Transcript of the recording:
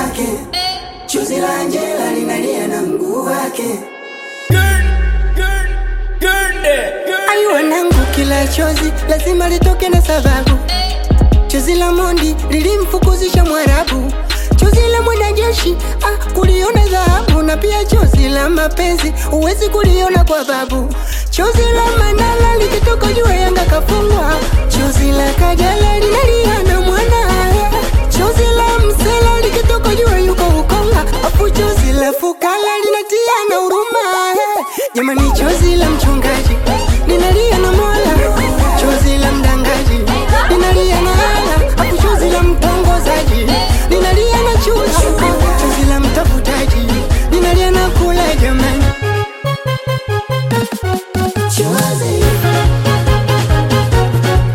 wake, chozi la Angela linalia na mguu wake. Ayu wanangu, kila chozi lazima litoke na sababu. Chozi la Mondi lilimfukuzisha Mwarabu, chozi la mwanajeshi ah, kuliona dhahabu, na pia chozi la mapenzi huwezi kuliona kwa babu. Chozi la Manala likitoka jua Yanga kafungwa,